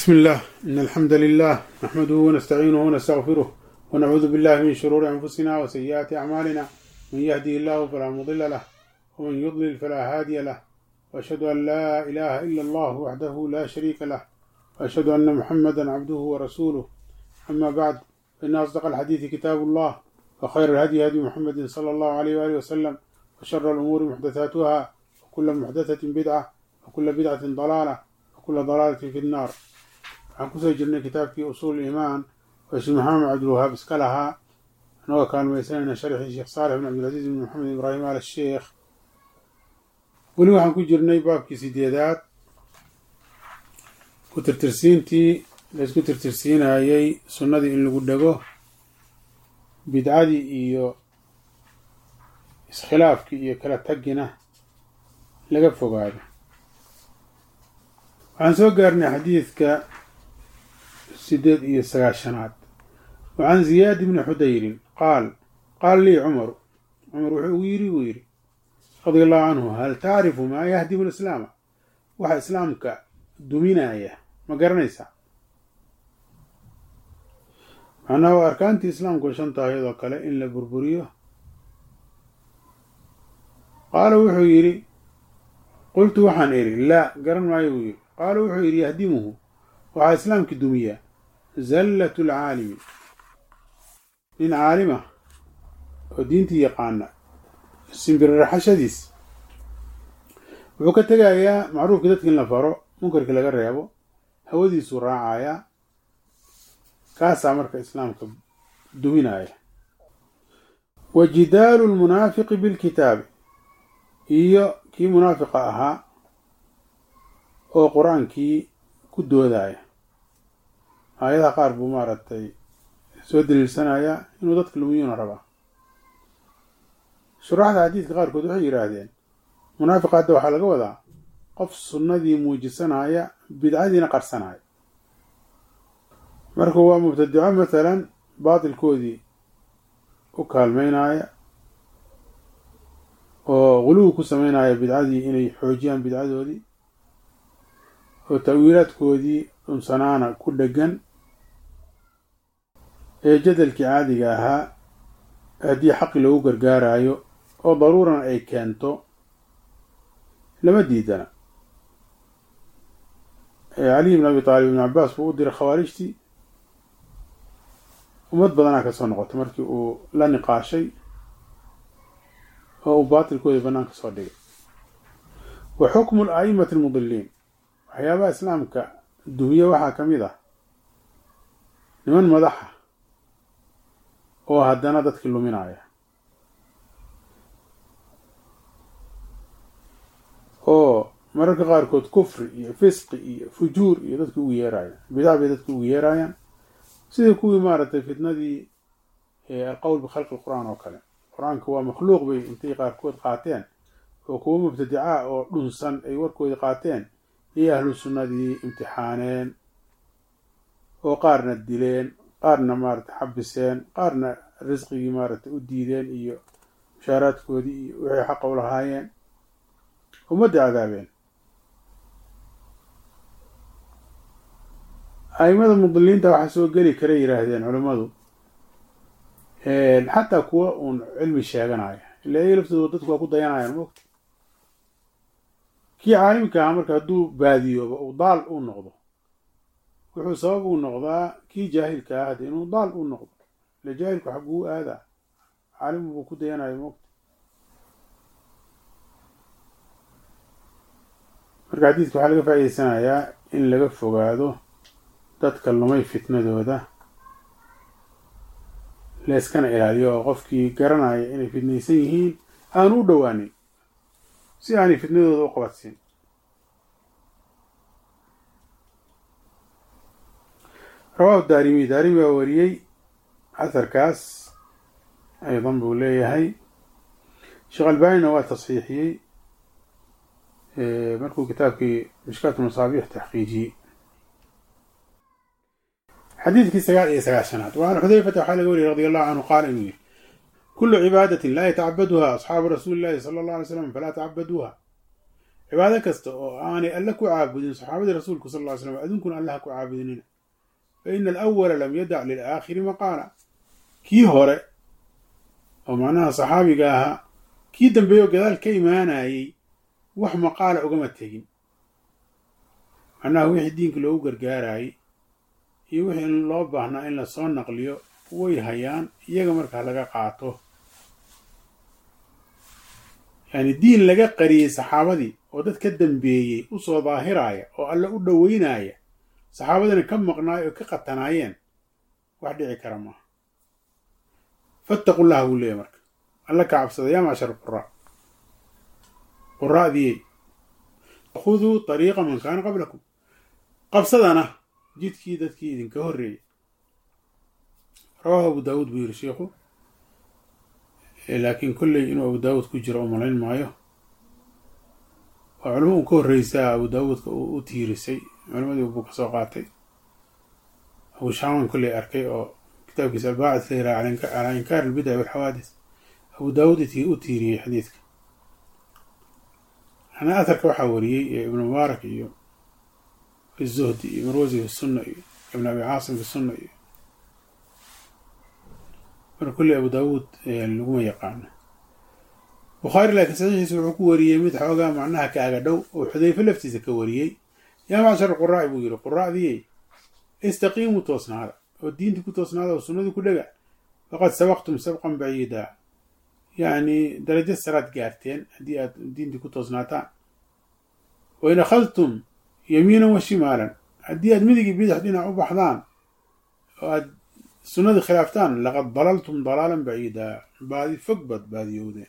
بسم الله إن الحمد لله نحمده ونستعينه ونستغفره ونعوذ بالله من شرور أنفسنا وسيئات أعمالنا من يهدي الله فلا مضل له ومن يضلل فلا هادي له وأشهد أن لا إله إلا الله وحده لا شريك له وأشهد أن محمدا عبده ورسوله أما بعد فإن أصدق الحديث كتاب الله وخير الهدي هدي محمد صلى الله عليه وآله وسلم وشر الأمور محدثاتها وكل محدثة بدعة وكل بدعة ضلالة وكل ضلالة في النار waxaan kusoo jirnay kitaabkii usuul iimaan oo sheekh maxamed cabdilwahaab iska lahaa anagoo kaalmaysanayna sharxii sheekh saalix bin cabdilcasiis bin maxamed ibraahim al sheekh weli waxaan ku jirnay baabkii sideedaad ku tirtirsiintii laysku tirtirsiinayey sunnadii in lagu dhego bidcadii iyo iskhilaafkii iyo kala tagina laga fogaado waxaan soo gaarnay xadiidka sideed iyo sagaashanaad wa can ziyaad bni xudayrin qaal qaala lii cumaru cumar wuxuu ugu yidhi buu yidhi radia allahu canhu hal tacrifu maa yahdimu lislaama waxa islaamka duminaya ma garanaysaa macnaha waa arkaantii islaamku shan taahiyadoo kale in la burburiyo qaala wuxuu yidhi qultu waxaan idhi laa garan maayo buu yidhi qaala wuxuu yidhi yahdimuhu waxaa islaamki dumiya zallat lcaalimi nin caalima oo diintii yaqaana simbiriraxashadiis wuxuu ka tegayaa macruufkii dadka in la faro munkarkii laga reebo hawadiisuu raacayaa kaasaa marka islaamka duminaya wa jidaalu lmunaafiqi bilkitaabi iyo kii munaafiqa ahaa oo qur-aankii ku doodaya aayadaha qaar buu maaragtay soo daliilsanayaa inuu dadka lumiyuuna rabaa shuraaxda xadiidka qaarkood waxay yidhaahdeen munaafiqa hadda waxaa laga wadaa qof sunnadii muujisanaya bidcadiina qarsanaya marka waa mubtadico mathalan baatilkoodii u kaalmeynaya oo guluwi ku sameynaya bidcadii inay xoojiyaan bidcadoodii oo ta'wiilaadkoodii dhunsanaana ku dheggan ee jadalkii caadiga ahaa haddii xaqi loogu gargaarayo oo daruurana ay keento lama diidana caliy bn abi taalib ibn cabaas buu u diray khawaarijtii ummad badanaa ka soo noqotay markii uu la niqaashay oo uu baatilkoodii bannaan ka soo dhigay wa xukmu ala'imati almudiliin waxyaabaha islaamka dumiye waxaa ka mid ah niman madaxa oo haddana dadkii luminaya oo mararka qaarkood kufri iyo fisqi iyo fujuur iyo dadki ugu yeeraya bidac bay dadki ugu yeerayaan sidii kuwii maaragtay fitnadii alqowl bikhalqi lqur-aan oo kale qur-aanka waa makhluuq bay intay qaarkood qaateen oo kuwo mubtadicaa oo dhunsan ay warkoodii qaateen iyo ahlu sunnadii imtixaaneen oo qaarna dileen qaarna maaragtay xabiseen qaarna risqigii maaragtay u diideen iyo mushaaraadkoodii iyo wixii xaqa u lahaayeen ummadda cadaabeen a'imada mudiliinta waxaa soo geli kara yidhaahdeen culimmadu xataa kuwa uun cilmi sheeganaya ila iyaga laftooda dadku waa ku dayanayaan mogta kii caalimka ahaa marka hadduu baadiyooba uu daal uu noqdo wuxuu sabab uu noqdaa kii jaahilka ah hadde inuu daal uu noqdo ile jaahilku xagguu aadaa caalim buu ku dayanayo mogta marka xadiidka waxaa laga faa'iideysanayaa in laga fogaado dadka lumay fitnadooda layskana ilaaliyo oo qofkii garanaya inay fitnaysan yihiin aanu u dhowaanin si aanay fitnadooda u qabadsiin rawaahu daarimi daarimi baa wariyey asarkaas aydan buu leeyahay sheekh albaanina waa tasxiixiyey markuu kitaabkii mishkaat masaabiix taxqiijiyey xadiidkii sagaal iyo sagaashanaad wa can xudayfata waxaa laga wariyey radi allahu canhu qaala inuu yihi kulu cibaadatin laa yatacabaduha asxaabu rasuuli llahi sala allah alay slam falaa tacabaduuha cibaado kasta oo aanay alle ku caabudin saxaabadii rasuulku sal ly slam adunkuna allaha ku caabudinina fa ina alawala lam yadac lilaakhiri maqaala kii hore oo macnaha saxaabiga ahaa kii dambeeyo gadaal ka imaanayey wax maqaala ugama tegin macnaha wixii diinka loogu gargaarayey iyo wixii in loo baahnaa in lasoo naqliyo way hayaan iyaga markaa laga qaato yacni diin laga qariyey saxaabadii oo dad ka dambeeyey u soo daahiraaya oo alle u dhoweynaya saxaabadina ka maqnaay oo ka qatanaayeen wax dhici kara maaha fattaqu llaha buu leeyahy marka alla ka cabsada yaa macshar quraa quraa'diyey khuduu طariiqa man kaana qablakum qabsadana jidkii dadkii idinka horreeyey rawaahu abu daawuud buu yidhi sheikhu laakiin kolley inuu abu daawuud ku jiro oo malayn maayo waa culimo uu ka horreysaa abu daawuudka uu u tiirisay culimadii buu ka soo qaatay abu shaaman kolley arkay oo kitaabkiisa albaacid la yiraha calaa inkaar albidac walxawaadis abu daawuud u tiiriyey xadiidka ana atharka waxaa wariyey ibnu mubaarak iyo fi zuhdi iyo marwasi fi sunna iyo ibn abi caasim fi sunna iyo marka kulli abu daawuud laguma yaqaano bukhaari laakiin saxiixiisa wuxuu ku wariyey mid xoogaa macnaha kaaga dhow oo xudayfe laftiisa ka wariyey yaa macshar quraa'i buu yidhi quraa'diyey istaqiimuu toosnaada oo diintii ku toosnaada oo sunnadii ku dhega faqad sabaqtum sabqan baciida yacni darajo saraad gaarteen haddii aad diintii ku toosnaataan wain akhadtum yamiinan wa shimaalan haddii aad midigii bidix dhinac u baxdaan oo aad sunnadii khilaaftaan laqad dalaltum dalaalan baciida baadi fog baad baadiyowdeen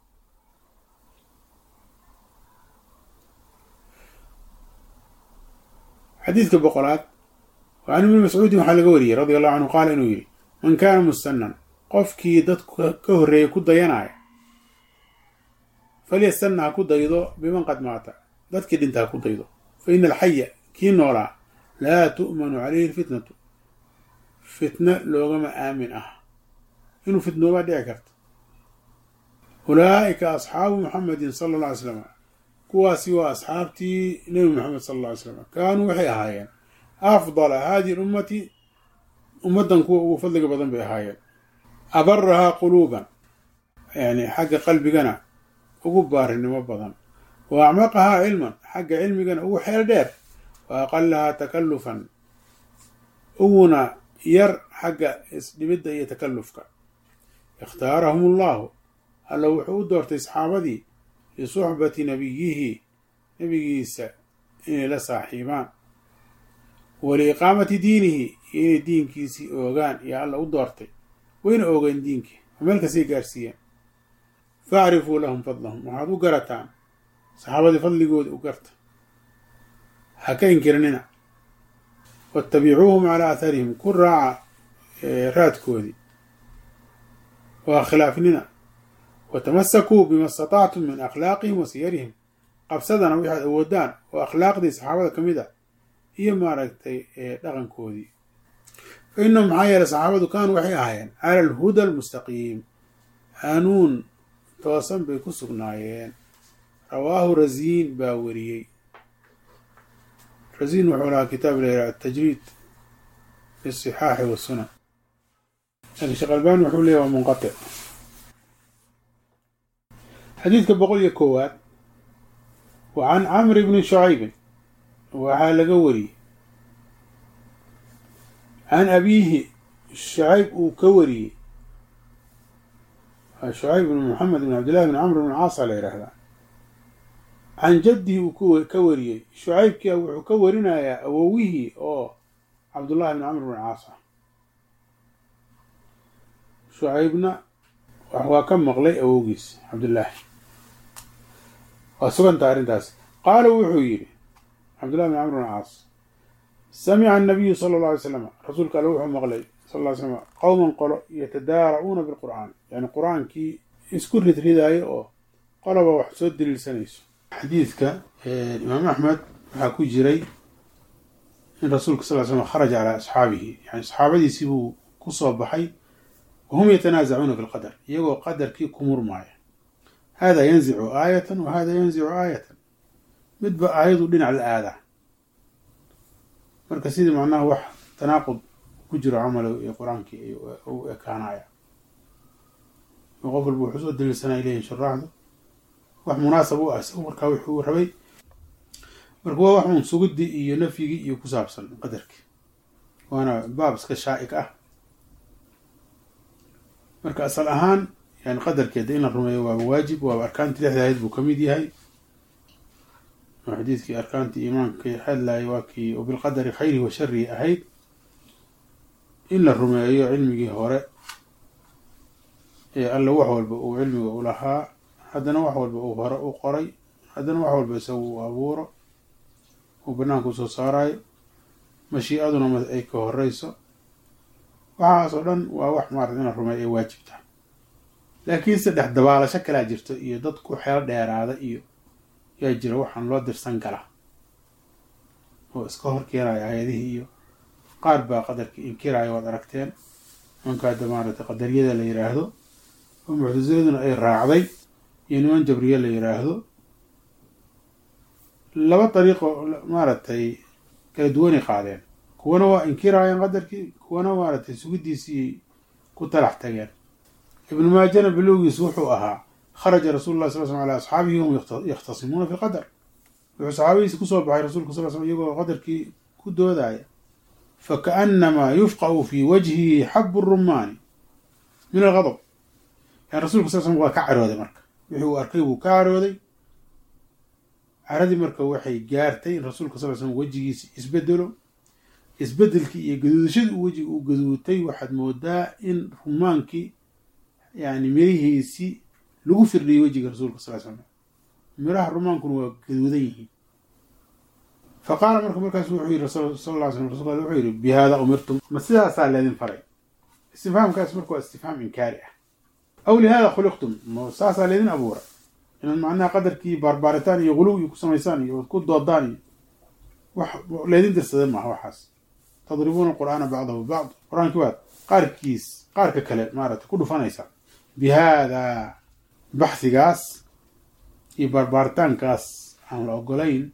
xadiidka boqolaad can ibni mascuudin waxaa laga wariyey radia allahu canhu qaala inuu yidhi man kaana mustanan qofkii dadku ka horreeyay ku dayanaya falyastanna ha ku daydo biman qad maata dadkii dhinta ha ku daydo fa ina alxaya kii noolaa laa tu'manu calayhi alfitnatu fitna loogama aamin ah inuu fitnoobaa dhici karta ulaa'ika asxaabu muxamedin sala alla ly slam kuwaasi waa asxaabtii nebi moxamed sala alla ly slam kaanuu waxay ahaayeen afdala haadihi lummati ummaddan kuwa ugu fadliga badan bay ahaayeen abarahaa quluuban yani xagga qalbigana ugu baarinimo badan wa acmaqahaa cilman xagga cilmigana ugu xeel dheer wa aqalahaa takallufan uguna yar xagga isdhibidda iyo takallufka ikhtaarahum allahu alla wuxuu u doortay saxaabadii lisuxbati nabiyihi nebigiisa inay la saaxiibaan wa liiqaamati diinihi iyo inay diinkiisii oogaan iyo alla u doortay wayna oogeen diinkii oo meel kastay gaarsiiyeen facrifuu lahum fadlahum waxaad u garataan saxaabadii fadligooda u garta ha ka inkirinina waatabicuuhum calaa atharihim ku raaca raadkoodii waa khilaafnina watamasakuu bima istatactum min akhlaaqihim wa siyarihim qabsadana waxaad awoodaan oo akhlaaqdii saxaabada ka mid a iyo maaragtay dhaqankoodii fa innahum maxaa yeeley saxaabadu kaanuu waxay ahaayeen cala alhuda almustaqiim hanuun toosan bay ku sugnaayeen rawaahu rasiin baa wariyey rasiin wuxuu lahaa kitaab la yidhaha atajriid fi sixaaxi wasunan laakiin sheekh albani wuxuu leeyahy waa munqatic xadiidka boqol iyo koowaad wa can camri bni shucaybin waxaa laga wariyey can abiihi shacayb uu ka wariyey shucayb bn moxamed bn cabdillahi bn camr bn caasa la yidhaahdaa can jaddihi uu ka wariyey shucaybkia wuxuu ka warinayaa awowihii oo cabdullahi bn camr bn caasa shucaybna waa ka maqlay awowgiis cabdullaahi waa suganta arrintaas qaala wuxuu yidhi cabdullahi bn camr bn caas samica annabiyu sala alla alay slam rasuulka alle wuxuu maqlay sal ll ly slam qowman qolo yatadaara'uuna bilqur'aan yani qur-aankii isku ridridaayo oo qoloba wax soo daliilsanayso xadiidka imaam axmed waxaa ku jiray in rasuulka sal ly slam kharaja calaa asxaabihi yani saxaabadiisii buu ku soo baxay wahum yatanaasacuuna fi lqadar iyagoo qadarkii ku murmaaya hada yanzicu aayatan wa hada yanzicu aayatan midba aayadu dhinac la aadaa marka sidii macnaha wax tanaaqud ku jiro camalow iyo qur-aankii u ekaanaya oo qof walba wuxuu soo daliilsanaya leeyihin shuraaxdu wax munaasab u ah isagu markaa wuxuu rabay marka waa wax uun sugidii iyo nafyigii iyo ku saabsan qadarkii waana baab iska shaa'ig ah marka asal ahaan yani qadarkeeda in la rumeeyo waaba waajib waaba arkaantii lixda ahayd buu kamid yahay oo xadiidkii arkaantii iimaanka hadlayay waa kii oo bilqadari khayrihi wa sharihi ahayd in la rumeeyo cilmigii hore ee alla wax walba uu cilmiga u lahaa haddana wax walba uu hore u qoray haddana wax walba isagu uu abuuro uu banaanka usoo saarayo mashiicaduna ay ka horeyso waxaas oo dhan waa wax maarata in la rumeeyo ay waajib tahay laakiin saddex dabaalasho kalaa jirto iyo dad ku xeel dheeraada iyo yaa jira waxaan loo dirsan galaa oo iska hor keenaya hay-adihii iyo qaar baa qadarkii inkiraya waad aragteen nimanka hadda maaragtay qadariyada la yiraahdo oo muctasiladuna ay raacday iyo niman jabriye la yiraahdo laba dariiqo maaragtay kala duwanay qaadeen kuwana waa inkiraayeen qadarkii kuwana maaragtay sugidiisii ku talax tageen ibnu maajana bilowgiisu wuxuu ahaa kharaja rasuulu lah sal slam ala asxaabihi hum yakhtasimuuna fi lqadar wuxuu saxaabadiisi kusoo baxay rasulka sal slam iyagoo qadarkii ku doodaya fakaanamaa yufqau fi wajhihi xabu rumaani min algadab yani rasulka sal slam waa ka carooday marka wixii uu arkay buu ka carooday caradii marka waxay gaartay in rasuulka sal slam wejigiisi isbedelo isbedelkii iyo gaduudashadii wejiga uu gaduutay waxaad moodaa in rumaankii yani mirihiisii lagu firdhiyay wejiga rasuulka sal slam miraha rumaankuna waa gaduudan yihiin fa qaala marka markaasu wuxuu yidhi sal lla slam rasulka wuxuu yidhi bi hada umirtum ma sidaasaa leedin faray istifhaamkaas marka waa istifhaam inkaari ah aw lihada khuliqtum ma saasaa leedin abuuray inaad macnaha qadarkii baarbaaritaan iyo guluw iyo ku samaysaan iyo ku doodaan iyo wax leedin dirsada maaha waxaas tadribuuna qur'aana bacdahu bacd qur-aankii waad qaarkiis qaarka kale maaragtay ku dhufanaysaa bi haadaa baxhigaas iyo baarbaaritaankaas aan la ogolayn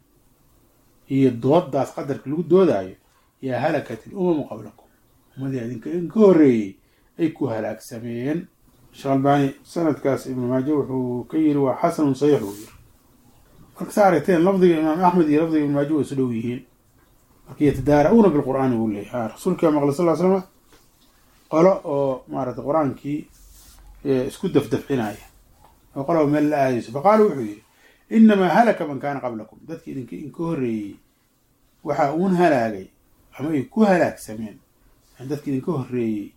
iyo dooddaas qadarka lagu doodaayo yaa halakat il umamu qablakum ummadii idinka idinka horreeyey ay ku halaagsameen sheekh albaani sanadkaas ibnu maaje wuxuu ka yiri waa xasanun saxiix uu yiri marka sa aragteen lafdiga imaam axmed iyo lafdiga ibnu maaje waa isu dhow yihiin marka yatadaara-uuna bilqur'aani buu leeyay ha rasuulka maqlay sal ly slama qolo oo maaragtay qur-aankii isku dafdafcinaya oo qoloba meel la aadayso faqaala wuxuu yidhi inamaa halaka man kaana qablakum dadki idink idinka horreeyey waxaa uun halaagay ama ay ku halaagsameen dadki idinka horreeyey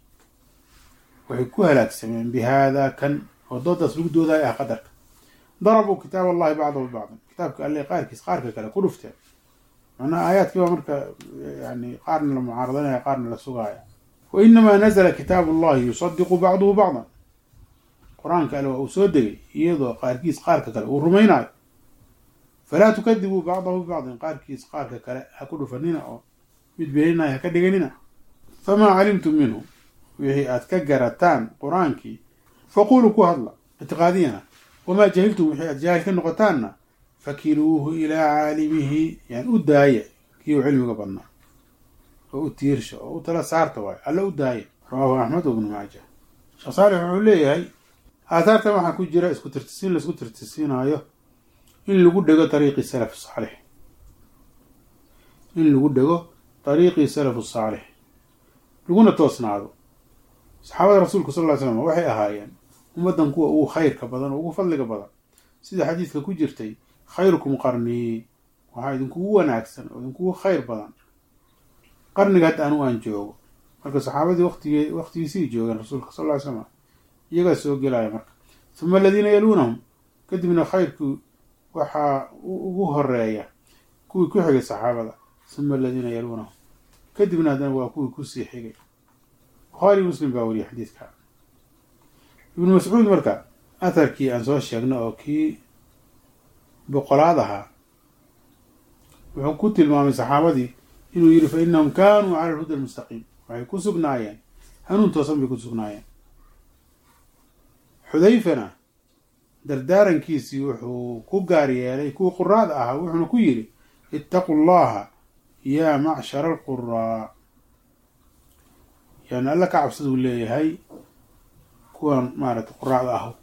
waxay ku halaagsameen bi haadaa kan oo doodaas lagu doodaayo ah qadarka darabuu kitaab allahi bacdahu bacdan kitaabka alle qaarkiis qaarka kale ku dhufteen macnaha aayaadkii baa marka yani qaarna la mucaaradanaya qaarna la sugaaya wa inamaa nazla kitaabu allahi yusadiqu bacduhu bacdan qur-aanka alle waa uu soo degay iyadoo qaarkiis qaarka kale uu rumaynayo falaa tukadibuu bacdahu bibacdin qaarkiis qaarka kale ha ku dhufanina oo mid beeninaya ha ka dhiganina famaa calimtum minhu wixii aad ka garataan qur-aankii faquluu ku hadla ictiqaadiyana wamaa jahiltum wixii aad jaahil ka noqotaanna fakiluuhu ilaa caalimihi yani u daaya kii u cilmiga badnaa oo u tiirsha oo u tala saarta waayo alla u daaya rawaahu axmed ibnu maaja sheekh saalix wuxuu leeyahay aathaartan waxaa ku jira isku tirtisiin laisku tirtisiinaayo in lagu dhego dariiqii salaf saalix in lagu dhego dariiqii salafu saalix laguna toosnaado saxaabada rasuulka sal ly slam waxay ahaayeen ummaddan kuwa ugu khayrka badan oo ugu fadliga badan sida xadiidka ku jirtay khayrukum qarnii waxaa idinkugu wanaagsan oo idinkugu khayr badan qarniga hadda anu aan joogo marka saxaabadii waqtigee waqtigiisii joogeen rasuulka sal ly slam iyagaa soo gelaya marka uma aladiina yaluunahum kadibna khayrkii waxaa ugu horeeya kuwii ku xigay saxaabada uma aladiina yaluunahum kadibna haddana waa kuwii kusii xigay bukhaari muslim baa wariyay xadiidka ibnu mascuud marka atharkii aan soo sheegno oo kii boqolaad ahaa wuxuu ku tilmaamay saxaabadii inuu yidhi fa inahum kaanuu cala alhuda almustaqiim waxay ku sugnaayeen hanuun toosan bay ku sugnaayeen xudayfana dardaarankiisii wuxuu ku gaar yeelay kuwii quraada ahaa wuxuuna ku yidhi ittaqu llaha yaa macshara alquraa yani alla ka cabsaduu leeyahay kuwan maaragtay quraacda ah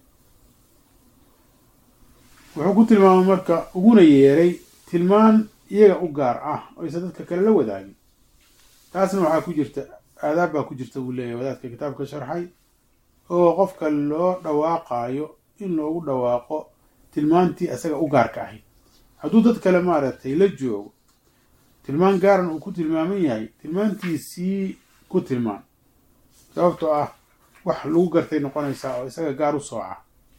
wuxuu ku tilmaamay marka uguna yeeray tilmaan iyaga u gaar ah oo aysan dadka kale la wadaagin taasna waxaa ku jirta aadaab baa ku jirta buu leeyahay wadaadka kitaabka sharxay oo qofka loo dhawaaqaayo in loogu dhawaaqo tilmaantii isaga u gaarka ahayd hadduu dad kale maaragtay la joogo tilmaan gaaran uu ku tilmaaman yahay tilmaantiisii ku tilmaan sababtoo ah wax lagu gartay noqonaysaa oo isaga gaar u sooca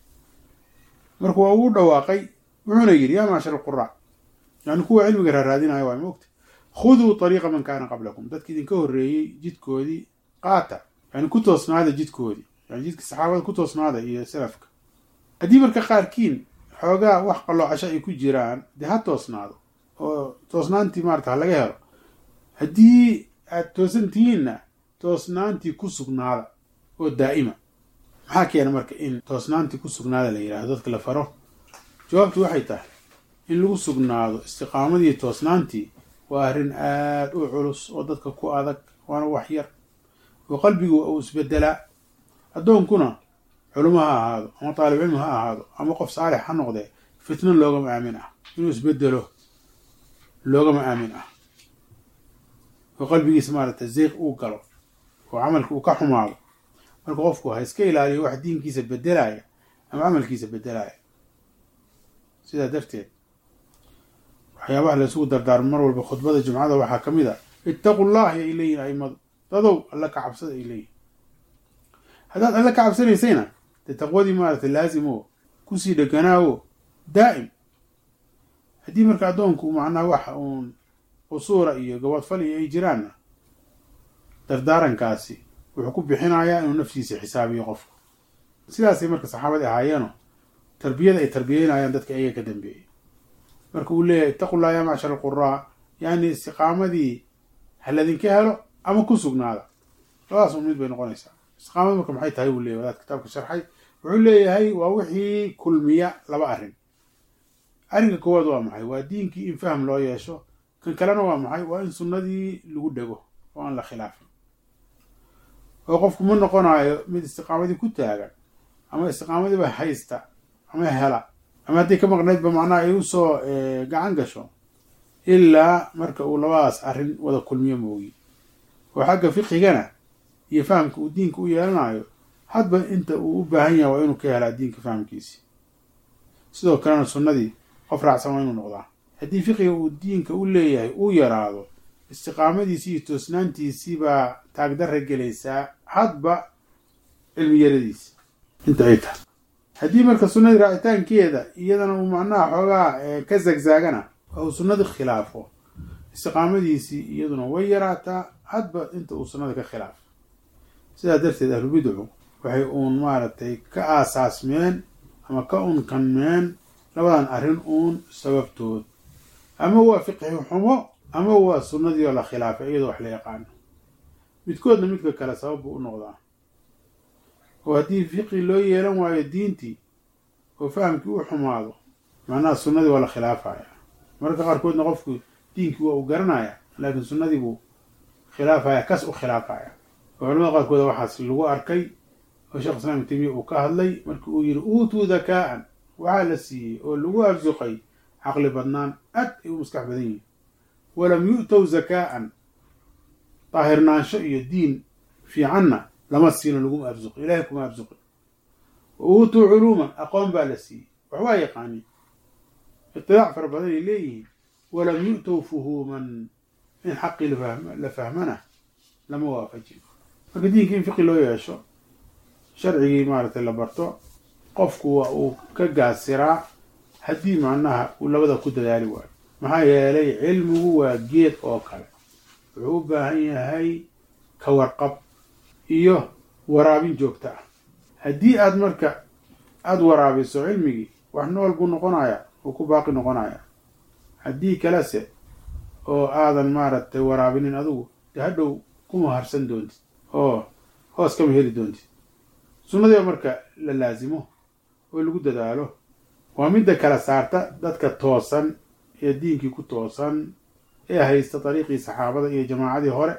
marka waa uu dhawaaqay wuxuuna yidhi yaa maashar alquraac yani kuwa cilmiga raaraadinaya waa moogta khuduu ariiqa man kaana qablakum dadki idinka horreeyey jidkoodii qaata yani ku toosnaada jidkoodii yani jidka saxaabada ku toosnaada iyo salafka haddii marka qaarkiin xoogaa wax qalloocasho ay ku jiraan dee ha toosnaado oo toosnaantii maarata ha laga helo haddii aad toosan tihiinna toosnaantii ku sugnaada oo daa'ima maxaa keena marka in toosnaantii ku sugnaada la yidhahdo dadka la faro jawaabtu waxay tahay in lagu sugnaado istiqaamadii toosnaantii waa arrin aada u culus oo dadka ku adag waana wax yar oo qalbigu uu isbedelaa addoonkuna culimo ha ahaado ama taalib cilmi ha ahaado ama qof saalix ha noqdee fitno loogama aamin ah inuu isbedelo loogama aamin ah oo qalbigiisa maaragtay zeyq uu galo oo camalka uu ka xumaado marka qofku ha iska ilaaliyo wax diinkiisa bedelaya ama camalkiisa bedelaya sidaa darteed waxyaabaha laysugu dardaarmo mar walba khudbada jumcada waxaa ka mid a ittaqu llahi ay leeyihin aimadu dadow alla ka cabsada ay leeyihin haddaad alla ka cabsanaysayna dee taqwadii maaragtay laazimo kusii dheganaawo daa'im haddii marka addoonku macnaha waxa uun qusuura iyo gaboodfali ay jiraanna dardaarankaasi wuxuu ku bixinayaa inuu naftiisa xisaabiyo qofku sidaasay marka saxaabadii ahaayeeno tarbiyada ay tarbiyeynayaan dadka iyaga ka dambeeyey marka uu leeyahay ittaqullah yaa macshar alquraa yani istiqaamadii ha ladinka helo ama ku sugnaada labadaas un mid bay noqonaysaa istiqaamada marka maxay tahay buu leyahy wadaad kitaabka sharxay wuxuu leeyahay waa wixii kulmiya laba arrin arrinka koowaad waa maxay waa diinkii in fahm loo yeesho kan kalena waa maxay waa in sunnadii lagu dhego oo aan la khilaafin oo qofku ma noqonayo mid istiqaamadii ku taagan ama istiqaamadiiba haysta ama hela ama hadday ka maqnaydba macnaha ay usoo gacan gasho ilaa marka uu labadaas arrin wada kulmiyo moogi oo xagga fiqigana iyo fahamka uu diinka u yeelanayo hadba inta uu u baahan yahay waa inuu ka helaa diinka fahamkiisi sidoo kalena sunnadii qof raacsan waa inuu noqdaa haddii fiqiga uu diinka u leeyahay uu yaraado istiqaamadiisii iyo toosnaantiisii baa taagdarra gelaysaa hadba cilmi yaradiisi inta ay tahay haddii marka sunnadii raacitaankeeda iyadana uu macnaha xoogaa ka zagzaagana oo uu sunnadii khilaafo istiqaamadiisii iyaduna way yaraataa hadba inta uu sunnada ka khilaafo sidaa darteed ahlubidcu waxay uun maaragtay ka aasaasmeen ama ka unkanmeen labadan arrin uun sababtood ama waa fiqhi xumo ama waa sunnadii oo la khilaafay iyadoo wax la yaqaano midkoodna midka kale sabab buu u noqdaa oo haddii fiqi loo yeelan waayo diintii oo fahamkii u xumaado macnaha sunnadii waa la khilaafaya mararka qaarkoodna qofku diinkii waa uu garanaya laakiin sunnadii buu khilaafaya kas u khilaafaya oo culamada qaarkooda waxaas lagu arkay oo sheekh islam ibn taymiya uu ka hadlay markii uu yidhi uutuu dakaa'an waxaa la siiyey oo lagu arsuqay caqli badnaan aad ay u maskax badan yihin walam yu'tow zakaa'an daahirnaansho iyo diin fiicanna lama siino laguma arsuqi ilahay kuma arsuqi wa uutuu culuuman aqoon baa la siiyey waxbaa yaqaanin itilaac fara badan ay leeyihiin walam yu'tow fuhuuman in xaqii la fahmana lama waafajin marka diinka in fiqi loo yeesho sharcigii maaragtay la barto qofku waa uu ka gaasiraa haddii macnaha uu labada ku dadaali waayo maxaa yeelay cilmigu waa geed oo kale wuxuu u baahan yahay ka warqab iyo waraabin joogto ah haddii aad marka aada waraabiso cilmigii wax nool buu noqonaya uu ku baaqi noqonaya haddii kalese oo aadan maaragtay waraabinin adigu dee hadhow kuma harsan doontid oo hoos kama heli doontid sunnadiiba marka la laasimo oo lagu dadaalo waa midda kala saarta dadka toosan ee diinkii ku toosan ee haysta dariiqii saxaabada iyo jamaacadii hore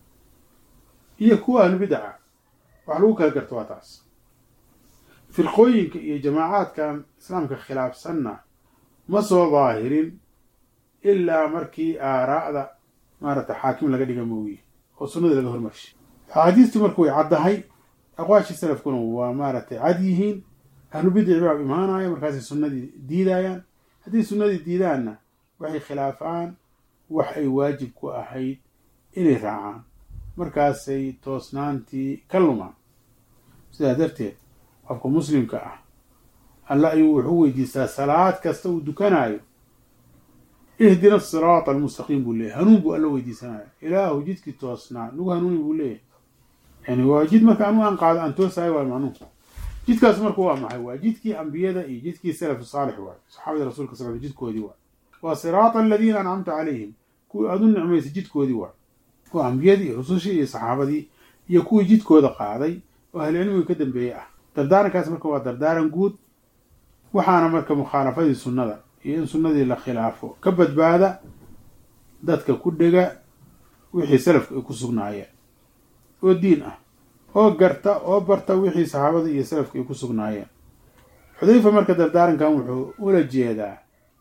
iyo kuwa ahlu bidaca wax lagu kala garto waa taas firqooyinka iyo jamaacaadkan islaamka khilaafsanna ma soo daahirin ilaa markii aaraa'da maarata xaakim laga dhiga mooye oo sunnadii laga hormarshay axaadiistii marka way caddahay aqwaashii salafkuna waa maaragtay cad yihiin ahlu bidici baa imaanaya markaasay sunnadii diidayaan haddii sunnadii diidaanna waxay khilaafaan wax ay waajib ku ahayd inay raacaan markaasay toosnaantii ka lumaan sidaa darteed qofka muslimka ah alla ayuu wuxuu weydiistaa salaad kasta uu dukanaayo ihdina asiraata almustaqiim buu leeyahy hanuun buu alla weydiisanaya ilaahu jidkii toosnaa nagu hanuuni buu leeyahay yani waa jid marka anu aan qaado aan toosayo waa macnuhu jidkaas marka waa maxay waa jidkii ambiyada iyo jidkii salafu saalix waay saxaabada rasuulka sal jidkoodii waay waa siraata aladiina ancamta calayhim kuwii aad u nicmaysay jidkoodii waay waa ambiyadii iyo rusushii iyo saxaabadii iyo kuwii jidkooda qaaday oo ahlicilmiga ka dambeeyey ah dardaarankaas marka waa dardaaran guud waxaana marka mukhaalafadii sunnada iyo in sunnadii la khilaafo ka badbaada dadka ku dhega wixii salafka ay ku sugnaayeen oo diin ah oo garta oo barta wixii saxaabada iyo salafka ay ku sugnaayeen xudayfa marka dardaarankan wuxuu ula jeedaa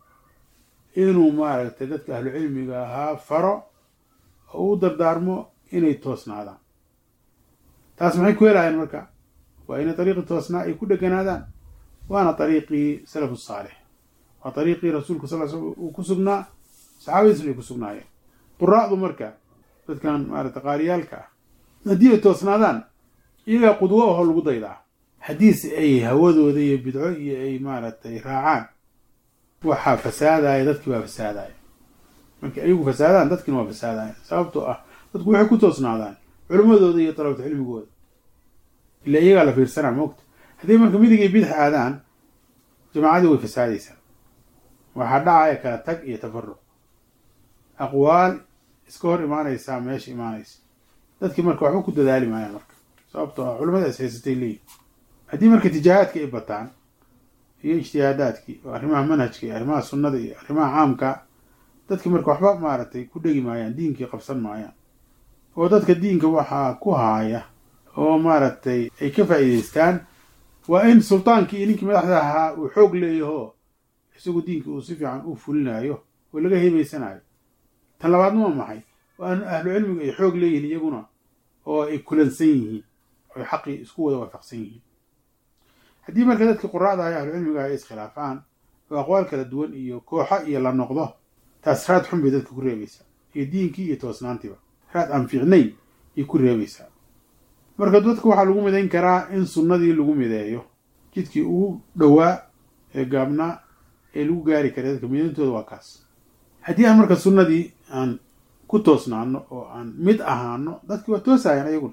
inuu maaragtay dadka ahlu cilmiga ahaa faro oo u dardaarmo inay toosnaadaan taas maxay ku helaayeen marka waa inay dariiqii toosnaa ay ku dheganaadaan waana dariiqii salafu saalix waa dariiqii rasuulku sal sl uu ku sugnaa saxaabadiisna ay ku sugnaayeen quraa'du marka dadkan maarata qaariyaalka ah haddii ay toosnaadaan iyagaa qudwo aho lagu daydaa haddiise ay hawadooda iyo bidco iyo ay maaragtay raacaan waxaa fasaadaya dadkii baa fasaadaya markay ayagu fasaadaan dadkiina waa fasaadaya sababtoo ah dadku waxay ku toosnaadaan culimmadooda iyo dalabta cilmigooda ila iyagaa la fiirsanaa moogta haddii marka midigay bidix aadaan jamaacadii way fasaadaysaa waxaa dhacaya kala tag iyo tafaruq aqwaal iska hor imaanaysaa meesha imaanaysa dadkii marka waxba ku dadaali maayaan marka sababtoo ah culimmada is haysatay leeyihin haddii marka tijaahaadka ay bataan iyo ijtihaadaadkii oo arrimaha manhajka iyo arrimaha sunnada iyo arrimaha caamka dadkii marka waxba maaragtay ku dhegi maayaan diinkii qabsan maayaan oo dadka diinka waxaa ku haaya oo maaragtay ay ka faa'iidaystaan waa in sultaankii iyo ninkii madaxda ahaa uu xoog leeyaho isagu diinka uu si fiican u fulinayo oo laga hebaysanayo tan labaadna waa maxay waa in ahlu cilmigu ay xoog leeyihiin iyaguna oo ay kulansan yihiin oy xaqii isku wada waafaqsan yihiin haddii marka dadkii quraacda ay ahlu cilmiga ay iskhilaafaan oo aqwaal kala duwan iyo kooxo iyo la noqdo taas raad xun bay dadka ku reebaysaa iyo diinkii iyo toosnaantiiba raad aan fiicnayn ayay ku reebaysaa marka dadka waxaa lagu midayn karaa in sunnadii lagu mideeyo jidkii ugu dhowaa ee gaabnaa ee lagu gaari karay dadka midayntooda waa kaas haddii aan marka sunnadii aan ku toosnaano oo aan mid ahaano dadkii waa toosayaan ayaguna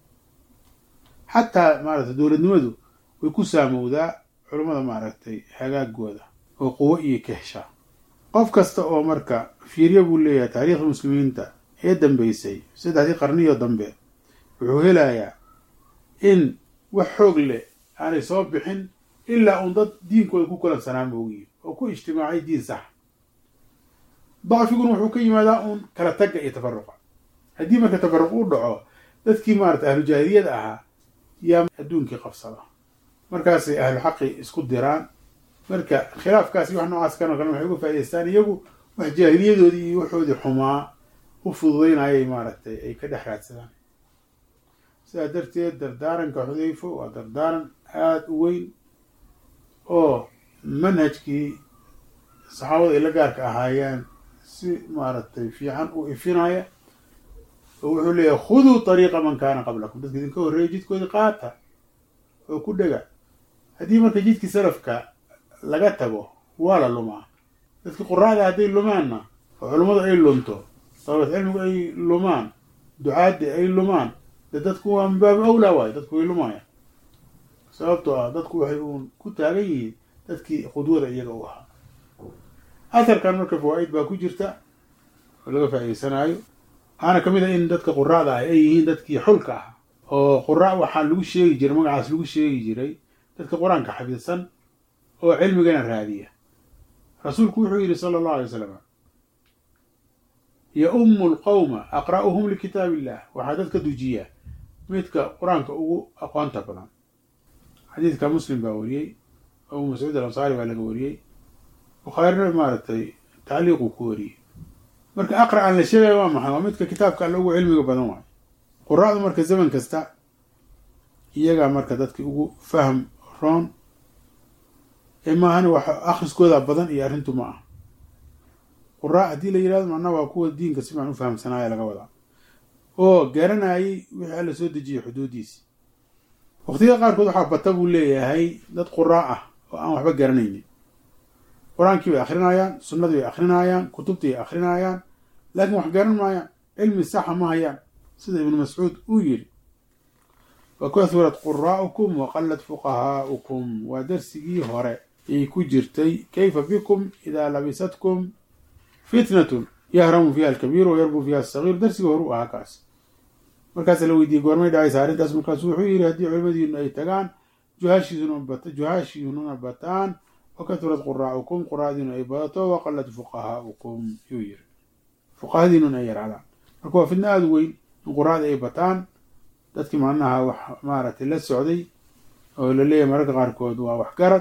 xataa maaragtay dowladnimadu way ku saamowdaa culummada maaragtay hagaagooda oo quwo iyo kahshaa qof kasta oo marka fiirya buu leeyahay taariikhda muslimiinta ee dambeysay saddexdii qarniyo dambe wuxuu helayaa in wax xoog leh aanay soo bixin ilaa uun dad diinkooda ku kulansanaan moogiyi oo ku ijtimaacay diin sax dacfiguna wuxuu ka yimaadaa uun kala tagga iyo tafaruqa haddii marka tafaruq u dhaco dadkii maarata ahlu jaahiliyada ahaa yaa adduunkii qabsada markaasay ahlu xaqi isku diraan marka khilaafkaasi wax noocaas kanoo kale waxay uga faa'idaystaan iyagu wax jaahiliyadoodii iyo waxoodii xumaa u fududaynayay maaragtay ay ka dhex raadsadaan sidaa darteed dardaaranka xudayfo waa dardaaran aada u weyn oo manhajkii saxaabada ay la gaarka ahaayeen si maaragtay fiican u ifinaya oo wuxuu leeyahay khuduu طariiqa man kaana qablakum dadka idinka horreeya jidkoodii qaata oo ku dhega haddii marka jidkii salafka laga tago waa la lumaa dadkii quraacda hadday lumaanna oo culummadu ay lunto dalabat cilmigu ay lumaan ducaaddi ay lumaan dee dadku waa min baabi awlaa waayo dadku way lumaayaan sababtoo ah dadku waxay uun ku taagan yihiin dadkii qudwada iyaga u ahaa asarkan marka fawaa'id baa ku jirta oo laga faa'iidaysanaayo waxaana ka mid ah in dadka quraacda ah ay yihiin dadkii xulka ah oo quraac waxaa lagu sheegi jiray magacaas lagu sheegi jiray dadka qur-aanka xafidsan oo cilmigana raadiya rasuulku wuxuu yidhi sala allahu alay wasalam ya-ummu alqowma aqra'uhum likitaab illah waxaa dadka dujiya midka qur-aanka ugu aqoonta badan xadiidka muslim baa wariyey abu mascuud alansaari baa laga wariyey bukhaarina maaragtay tacliiquu ku wariyey marka aqra aan la sheegaya waa maxay waa midka kitaabka alle ugu cilmiga badan waayo quraa'du marka zaman kasta iyagaa marka dadki ugu fahm roon ee maahani wax akhriskooda badan iyo arrintu ma ah quraa haddii la yihahdo macnaha waa kuwa diinka si fican u fahamsanaaya laga wadaa oo garanayay wixii alla soo dejiyay xuduudiisi waqtiyada qaarkood waxaa bata buu leeyahay dad quraa ah oo aan waxba garanaynin qur-aankii bay akrinayaan sunnadii bay akrinayaan kutubtii bay akrinayaan laakiin wax garan maayaan cilmi saxa ma hayaan sida ibnu mascuud uu yidhi wa kathurat quraa'ukum wa qallat fuqahaa'ukum waa darsigii hore ay ku jirtay kayfa bikum idaa labisatkum fitnatun yahramu fiiha alkabiiru wa yarbu fiiha asagiir darsigii hore u ahaa kaas markaasa la weydiiyey goormay dhacaysa arrintaas markaasu wuxuu yidhi haddii culimadiinu ay tagaan juhaashiinuna bataan wa kathurat quraa'ukum quraa'diinu ay badato wa qallat fuqahaa'ukum yuu yiri fuqahadiinuna ay yarcadaan marka waa fidno aada u weyn in quraa'da ay bataan dadkii macnaha wax maaragtay la socday oo la leeyahay mararka qaarkood waa waxgarad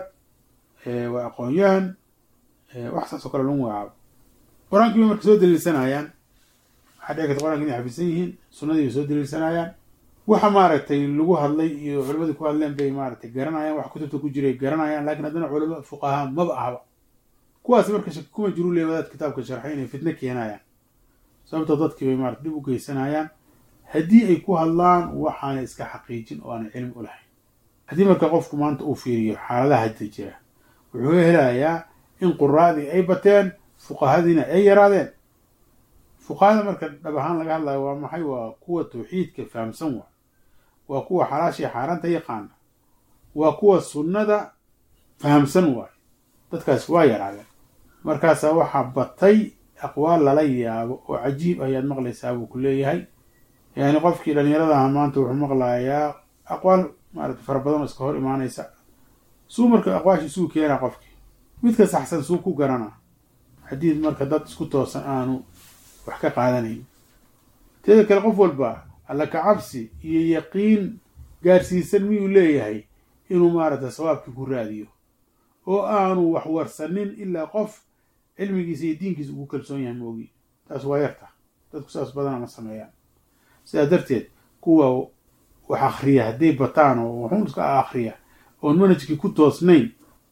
waa aqoon-yahan wax saas oo kale lagu magacaabo qur-aankii bay marka soo daliilsanayaan waxaa dhici karta qur'anka inay xafisan yihiin sunnadii bay soo daliilsanayaan waxa maaragtay lagu hadlay iyo culimadii ku hadleen bay maaragtay garanayaan wax kutubta ku jiray garanayaan lakin haddana culamo fuqahaa maba ahba kuwaas marka shaki kuma jiru leey wadaad kitaabka sharxay inay fitno keenayaan sababtoo dadkii bay maarata dib u geysanayaan haddii ay ku hadlaan waxaanay iska xaqiijin oo aanay cilmi u lahayn haddii marka qofku maanta uu fiiriyo xaaladaha hadda jira wuxuu helayaa in quraa'dii ay bateen fuqahadiina ay yaraadeen fuqahada marka dhab ahaan laga hadlayo waa maxay waa kuwa tawxiidka fahamsan waa waa kuwa xalaashii xaaraanta yaqaana waa kuwa sunnada fahamsan waayo dadkaas waa yaraadeen markaasaa waxaa batay aqwaal lala yaabo oo cajiib ayaad maqlaysaa buu ku leeyahay yani qofkii dhalinyaradaha maanta wuxuu maqlayaa aqwaal maarata fara badan oo iska hor imaanaysa suu marka aqwaashii suu keenaa qofkii midka saxsan suu ku garanaa haddii marka dad isku toosan aanu wax ka qaadanayn teeda kale qof walba alla ka cabsi iyo yaqiin gaarsiisan miyuu leeyahay inuu maaragta sawaabkii ku raadiyo oo aanu wax warsanin ilaa qof cilmigiisa iyo diinkiisa ugu kalsoon yahay moogi taas waa yarta dadku saas badana ma sameeyaan sidaa darteed kuwa wax akriya hadday bataan oo waxuun iska akriya oon manhajkii ku toosnayn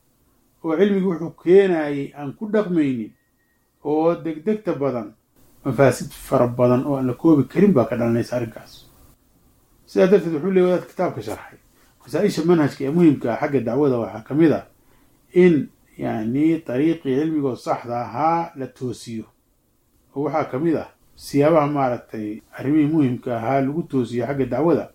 oo cilmigii wuxuu keenayay aan ku dhaqmaynin oo degdegta badan mafaasid fara badan oo aan la koobi karin baa ka dhalanaysa arrinkaas sidaa darteed wuxuu leey wadaad kitaabka sharxay masaa-isha manhajka ee muhimka ah xagga dacwada waxaa ka mid a in yani dariiqii cilmigoo saxda ahaa la toosiyo oo waxaa ka mid ah siyaabaha maaragtay arrimihii muhimka ahaa lagu toosiyo xagga dacwada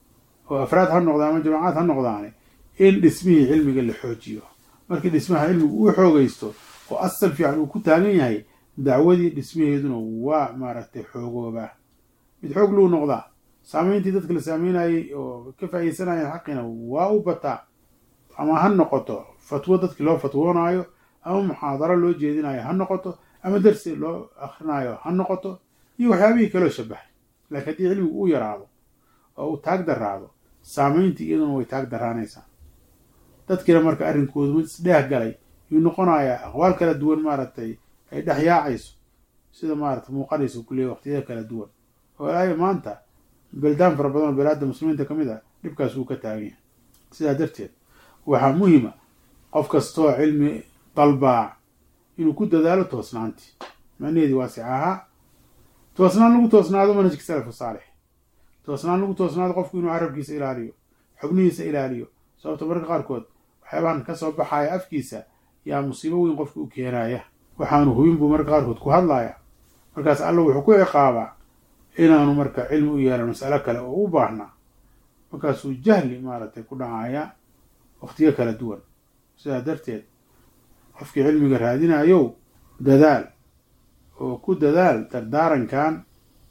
oo afraad ha noqdaan ama jamacaad ha noqdaane in dhismihii cilmiga la xoojiyo markii dhismaha cilmigu uu xoogaysto oo asal fiican uu ku taagan yahay dacwadii dhismaheeduna waa maaragtay xoogoobaa mid xoog luu noqdaa saameyntii dadka la saameynayay oo ka faa'iidsanayeen xaqina waa u bataa ama ha noqoto fatwo dadkii loo fatwoonaayo ama muxaadaro loo jeedinayo ha noqoto ama darsi loo akrinaayo ha noqoto iyo waxyaabihii kaloo shabahay laakiin haddii cilmigu uu yaraado oo uu taag daraado saameyntii iyaduna way taag daraanaysaa dadkiina marka arrinkoodu mid isdheeh galay yuu noqonayaa aqwaal kala duwan maaragtay ay dhex yaacayso sida maaragtay muuqanaysa ku leeya waqtiyada kala duwan walaayo maanta beldaan fara badan oo belaadda muslimiinta ka mid ah dhibkaas wuu ka taagan yahay sidaa darteed waxaa muhima qof kastoo cilmi dalbaa inuu ku dadaalo toosnaantii macnaheedii waasic ahaa toosnaan lagu toosnaado manhajka salafu saalix toosnaan lagu toosnaado qofku inuu carabkiisa ilaaliyo xubnihiisa ilaaliyo sababto marka qaarkood waxyaabahan ka soo baxaya afkiisa yaa musiibo weyn qofka u keenaya waxaanu hubin buu marka qaarkood ku hadlaya markaas alla wuxuu ku ciqaabaa inaanu marka cilmi u yeelan mas'alo kale oo u baahnaa markaasuu jahli maaragtay ku dhacaya waqtiyo kala duwan sidaa darteed qofkii cilmiga raadinayow dadaal oo ku dadaal dardaarankan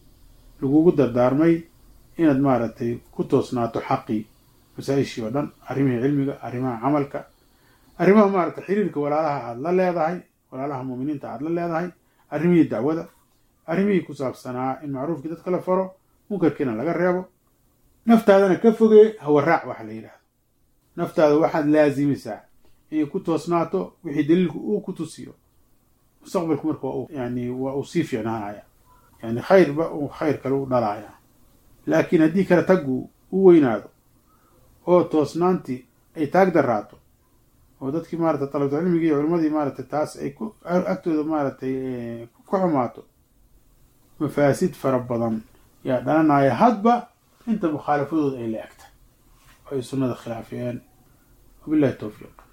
lagugu dardaarmay inaad maaragtay ku toosnaato xaqii masaa-ishii oo dhan arrimihii cilmiga arrimaha camalka arrimaha maarata xiriirka walaalaha aada la leedahay walaalaha muuminiinta aada la leedahay arrimihii dacwada arrimihii ku saabsanaa in macruufkii dadka la faro munkarkiina laga reebo naftaadana ka fogee hawaraac waxa la yidhahdo naftaada waxaad laasimisaa inay ku toosnaato wixii daliilku uu ku tusiyo mustaqbalku marka waa yani waa uu sii fiicnaanaya yani khayrba uu khayr kale u dhalaaya laakiin haddii kale taggu u weynaado oo toosnaantii ay taag daraato oo dadkii maarata talabulcilmigii iyo culimadii maaratay taas ay ku agtooda maaratay ku xumaato mafaasid fara badan yaa dhalanaya hadba inta mukhaalafadooda ay la egtay oo ay sunnada khilaafiyeen wabillahi towfiiq